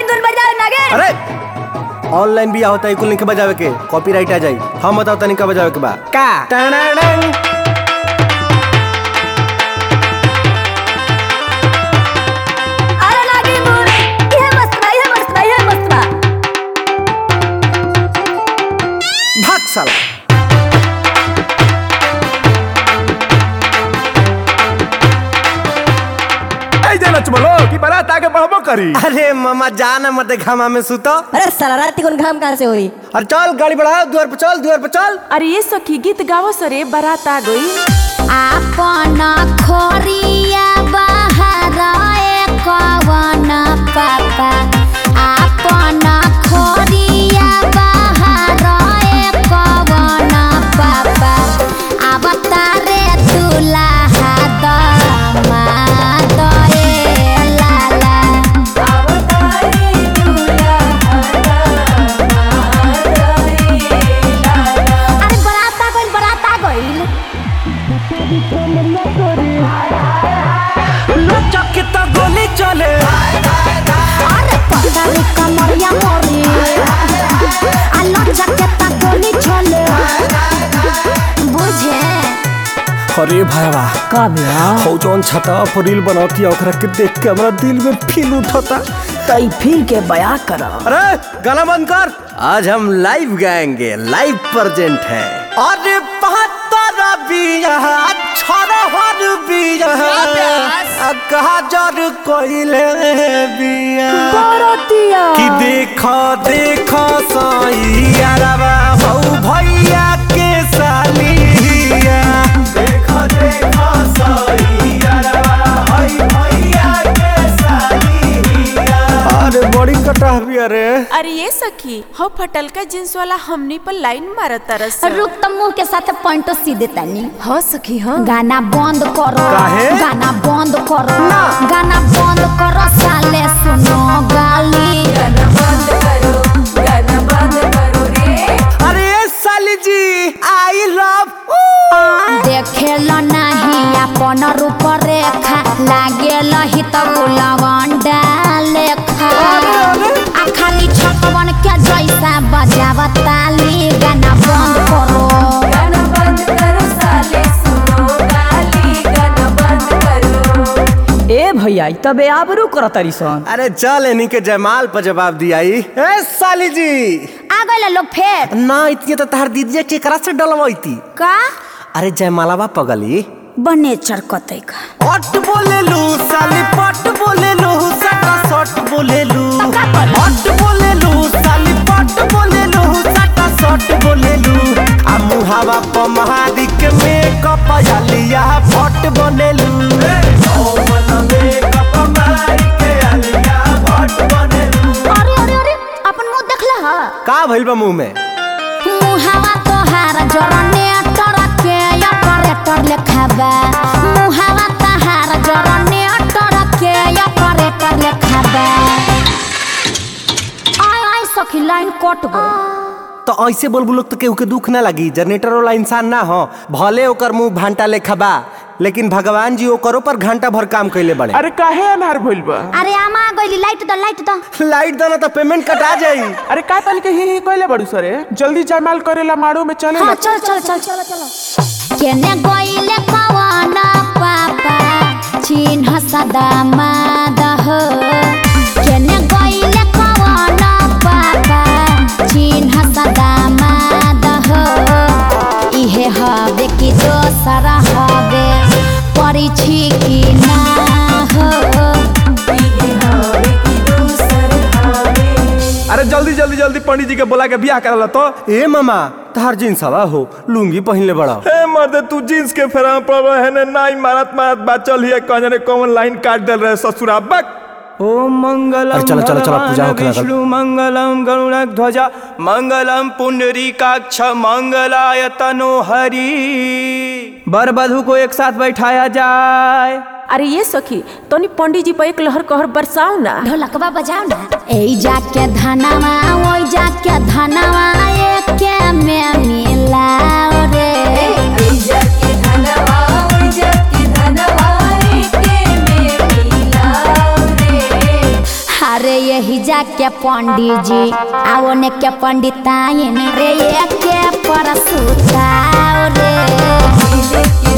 नागिन धुन बजाओ नागिन अरे ऑनलाइन भी होता है कुल लिंक बजावे के कॉपीराइट आ जाई हम बताओ तनिक बजावे के बा का टनाडन। अरे नागिन धुन ये मस्त बा ये मस्त बा ये मस्त बा भाग साला ऐ जे नचबलो कि बारात आगे बढ़बो करी अरे मामा जाना मत घामा में सुतो अरे साला रात को घाम कहाँ से हुई अरे चल गाड़ी बढ़ाओ द्वार पर चल द्वार पर चल अरे ये सखी गीत गावो सरे बारात आ गई आपन खोरिया बाहर कवन पापा आपन खोरिया बाहर कवन पापा अब तारे दुल्हा दमाद ए लाला अरे बरात आ गइल बरात आ गइल चक्के तो गोली चले अरे पतारी कमरिया मोरी आलो जकेता गोली छोले बुझे अरे भाईवा का बिया हो जौन छता पर रील बनौती है ओकरा के देख के हमरा दिल में फील उठता तई फिर के बया करा अरे गाना बंद कर आज हम लाइव गाएंगे लाइव प्रेजेंट है अरे बहत्तर बिया छरहर बिया कहा जर कोइले बिया कि देखो देखो सैयारवा हौ भैया के सालिया देखो देखो सैयारवा हौ भैया के सालिया अरे बड़ी कटा भी अरे अरे ये सखी हो फटल का जींस वाला हमनी पर लाइन मारत तरस रुक तो मुंह के साथ पॉइंटो सीधे तनी हो सखी हो गाना बंद करो काहे? गाना बंद करो गाना बंद करो साले सुनो गाली अरे साली जी आई लव देखेल नहीं अपन रूप रेखा लागेल ही तो गुलवंडा लेखा आ खाली छकवन के जैसा बजाव ताली गाना बंद करो ए भैया तबे आबरू कर तरी सन अरे चल इन्हीं के जयमाल पर जवाब दिया ई। ए साली जी आ गए लोग फेर ना इतनी तो तहार दीदी केकरा से डलवाईती का अरे जयमाला बा पगली बने चरकते का पट बोले लू साली पट बोले लू सटा सट बोले लू पट बोले लू साली पट बोले लू सटा सट बोले लू आ मुहावा प महादी के मेकअप आलिया फट बोले लू अरे अरे अरे अपन मुंह देखला हा का भइल बा मुंह में मुहावा तोहार जरने टरके ऑपरेटर लेखाबा मुहावा तोहार जरने टरके ऑपरेटर लेखाबा आय आय सखी लाइन कट गई तो ऐसे बोल लोग तो केहू के दुख ना लगी जनरेटर वाला इंसान ना हो भले ओकर मुंह भांटा लेखा बा लेकिन भगवान जी ओकरो पर घंटा भर काम कैले बड़े अरे काहे अनहार भइल बा अरे आमा गइली लाइट द लाइट द लाइट देना तो पेमेंट कटा जाई अरे का तन के ही ही कहले बड़ू सरे जल्दी जयमाल करेला माड़ो में चले हाँ चल चल चल चल चल केने गइले कवन पापा चिन्ह सदा मादह केने गइले कवन पापा चिन्ह सदा मादह इहे हवे कि दोसर हवे परिछि कि ना हो अरे जल्दी जल्दी जल्दी पंडित जी के बोला के बियाह करला तो ए मामा तहार जींस हवा हो लुंगी पहनले बड़ा ए मर्दे तू जींस के फेरा पड़ रहे है ने नाई मारत मारत बात चल हिए कहने रे कौन लाइन काट दे रहे ससुरा बक ओम मंगलम अरे चलो, चलो, चलो, पूजा भगवान होखे लागल। विष्णु मंगलम गरुड़क ध्वजा मंगलम पुंडरीकाक्ष मंगलाय तनो हरि बर बधू को एक साथ बैठाया जाए अरे ये सखी तोनी पंडित जी पर एक लहर कहर बरसाओ ना ढोलकवा बजाओ ना ए जाके धनवा ओइ जाके धनवा एके में मिलाओ रे अरे यही जाके पंडित जी आओ ने के पंडिताइन रे ये के परसुताओ रे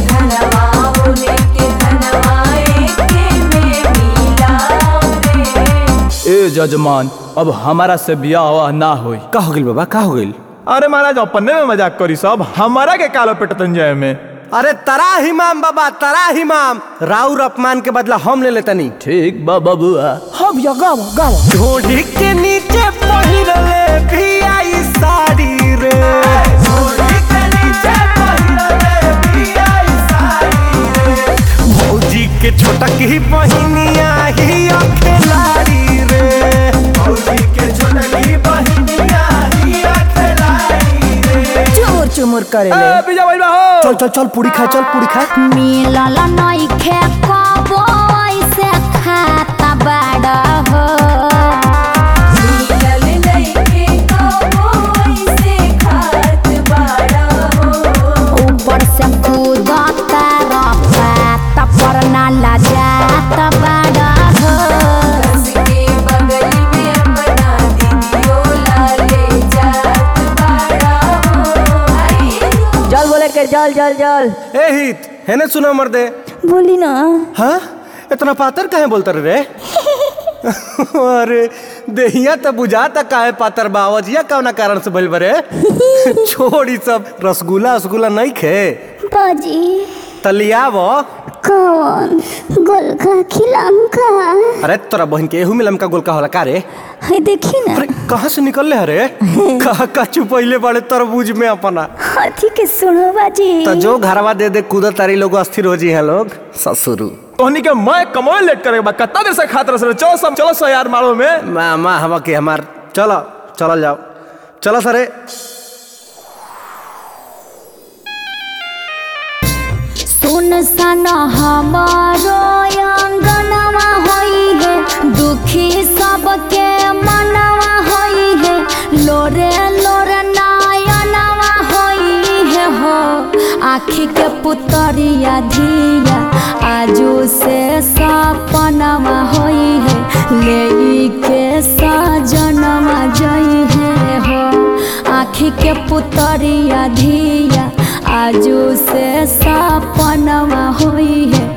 ए जजमान अब हमारा से बियाह ना होई का हो गइल बाबा का हो गइल अरे महाराज अपने में मजाक करी सब हमारा के कालो पेटतन जाए में अरे तरा हिमाम बाबा तरा हिमाम राउर अपमान के बदला हम ले लेतनी ठीक बा बबुआ हम या गाव गाव ढोढ़ी के नीचे पहिरले भी आई साड़ी रे ढोढ़ी के नीचे पहिरले भी आई साड़ी रे भौजी के छोटक ही बहिनिया ही अखेलाड़ी रे भौजी के छोटक ही बहिनिया ही अखेलाड़ी रे चुमुर चुमुर करे ए बिजा भाई हो चल चल चल पूरी खा चल पूरी खा मिलल नइखे कबो ऐसे खाता बड़ा हो ऊपर से कूदता रफा पर ना लजात बड़ा हो जल बोले के जल जल जल ए हित हेने सुनो मर्दे बोली ना हाँ इतना पातर काहे बोलतर रे अरे देहिया तो बुझाता काहे पातर बावजिया कौना कारण से बोल बरे छोड़ी सब रसगुल्ला रसगुल्ला नहीं खे बाजी तलियाव कौन गोलका खिलाम का अरे तोरा बहन के एहू में लमका गोल का होला का रे है देखी ना अरे कहाँ से निकल ले रे कहा का चुपैले बड़े तरबूज में अपना हाथी के सुनो बाजी तो जो घरवा दे दे कूदा तारी लोग अस्थिर हो जी है लोग ससुरु तोहनी के मैं कमोए लेट करे बा कत्ता देर से खात रहे चलो सब चलो सो यार मारो में मामा हवा के हमार चलो चल जाओ चलो सरे सुन सन हमारो अंगनवा होई है दुखी सबके मनवा होई है लोरे लोरे नयनवा होई है हो आखी के पुतरिया धिया आजू से सपनवा होई है ले के सजनवा जई है हो आखी के पुतरिया धिया आजू से सपनवा होई है